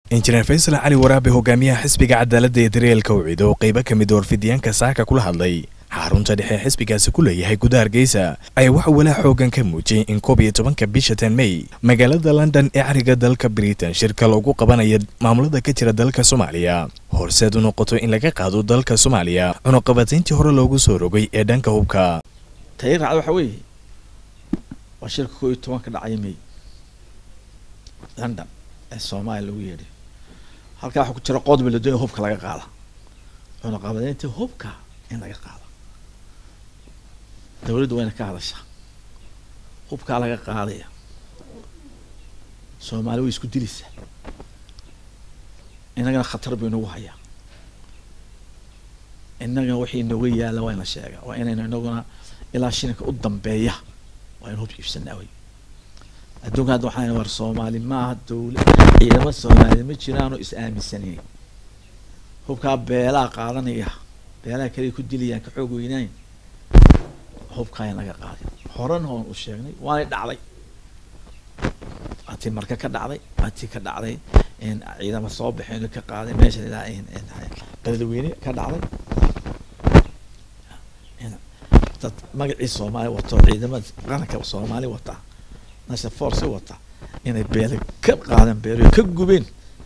injineer faysal cali waraabe hogaamiyaha xisbiga cadaaladda ee daryeelka ucid oo qaybo ka mid warfidyaanka saaka kula hadlay xarunta dhexe xisbigaasi ku leeyahay gudaha hargeysa ayaa waxa walaa xoogan ka muujiyey in koob iyo tobanka bisha tan mey magaalada london ee cariga dalka britain shirka loogu qabanaya maamulada ka jira dalka soomaaliya horseed u noqoto in laga qaado dalka soomaaliya cunuqabatayntii hore loogu soo rogay ee dhanka hubka tayi raacda waxa weeye waa shirka koo iyo tobanka dhacaya may london ee soomaaliya lagu yeedhay halkaa waxaa ku jira qodba la doonaya hubka laga qaada cunuqabadaynta hubka in laga qaado dawladdu wayna ka hadashaa hubkaa laga qaadaya soomaali way isku dilaysaa innagana khatar buu inagu hayaa innagana wixii inaga yaalla waa ina sheegaa waa inaynu inaguna ilaa shilinka u dambeeya waa inu hub iibsanaa wey adduunka hadda waxaan war soomaali maaha dawla ciidamo soomaali ma jiraanoo is aaminsanay hubkaa beelaa qaadanaya beelaha kaliya ku dilayaan ka xoog weynayn hubkaa in laga qaaday horena oon u sheegnay waanay dhacday waatii marka ka dhacday waatii ka dhacday in ciidama soo baxeen ka qaaday meesha ilaa beledweyne ka dhacday dad magacii soomaali wato ciidamada qaranka soomaali wataa national force wata inay beele ka qaadeen beelo ka gubeen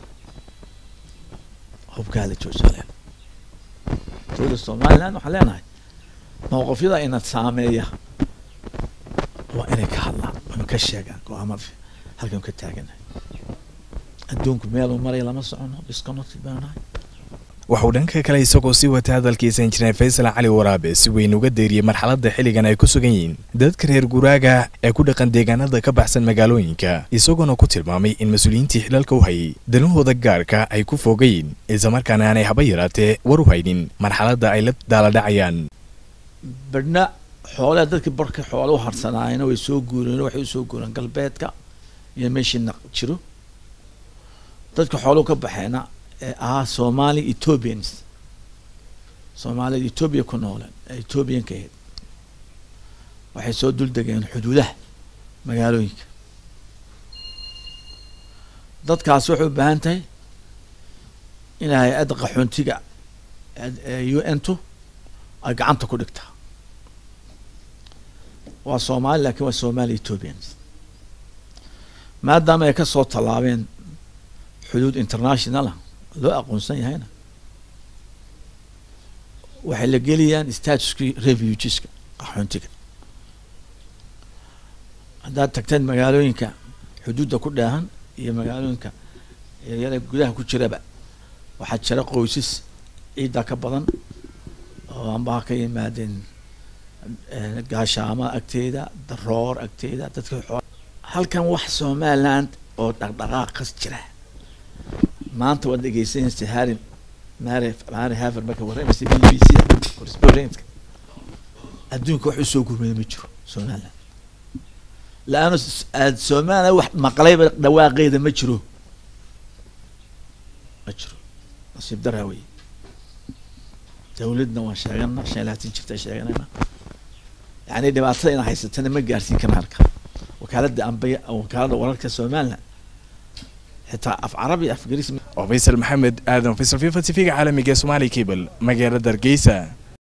hubkaa la joojale dowladda somaliland waxaan leenahay mowqifyada ina saameeya waa inay ka hadlaan inu ka sheegaan go-aamada halkan ka taaganahay adduunku meeluu maraya lama socono disconnected baanu nahay waxauu dhanka kale isagoo sii wata hadalkiisa injineer faysal cali waraabe si weyn uga deeriyey marxaladda xilligan ay ku sugan yihiin dadka reer guraaga ee ku dhaqan deegaanada ka baxsan magaalooyinka isagoona ku tilmaamay in mas-uuliyiintii xilalka u hayay danahooda gaarka ay ku foogayeen islamarkaana aanay haba yaraatee war u haynin marxaladda ay la daaladhacayaan badhna xoolaha dadkii barka xoole u harsanaayena way soo guureen waxay usoo guureen galbeedka iyo meeshii naq jiro dadka xooluhu ka baxeena ee ahaa somali ethiopians soomaalida ethoobia ku nooleen ee ethoobiyanka ahayd waxay soo dul degeen xuduudaha magaalooyinka dadkaasi waxay u baahan tahay in hay-adda qaxoontiga u n tu ay gacanta ku dhigtaa waa soomaali lakin waa somali ethiopians maadaama ay kasoo tallaabeen xuduud internationalah loo aqoonsan yahayna waxay la gelayaan statuskii refugeeska qaxoontiga haddaad tagteen magaalooyinka xuduudda ku dheehan iyo magaalooyinka yaryara gudaha ku jiraba waxaa jira qoysas ciidda ka badan oo ambaha ka yimaadeen gaashaama agteeda daroor agteeda dadka xoo halkan wax somaliland oo dhaqdhaqaaqas jira maanta waad dhegeysanaysa harry mary mary haver marka warramaysa b b c correspondentka adduunka wax usoo gurmaya ma jiro somaliland la-aano aad somaliland wax maqlayba dhawaaqeeda ma jiro ma jiro nasiib daraa wey dawladna waan sheegana shan iyo labaatan jirta sheeganayna yani dhibaatada ina haysatana ma gaarsiin karna halka wakaaladda ambaya wakaaladda wararka somaliland xitaa af carabi af garis oo faysal maxamed aadan faysal fifa t v-ga caalamiga ee somaali cable magaalada hargeysa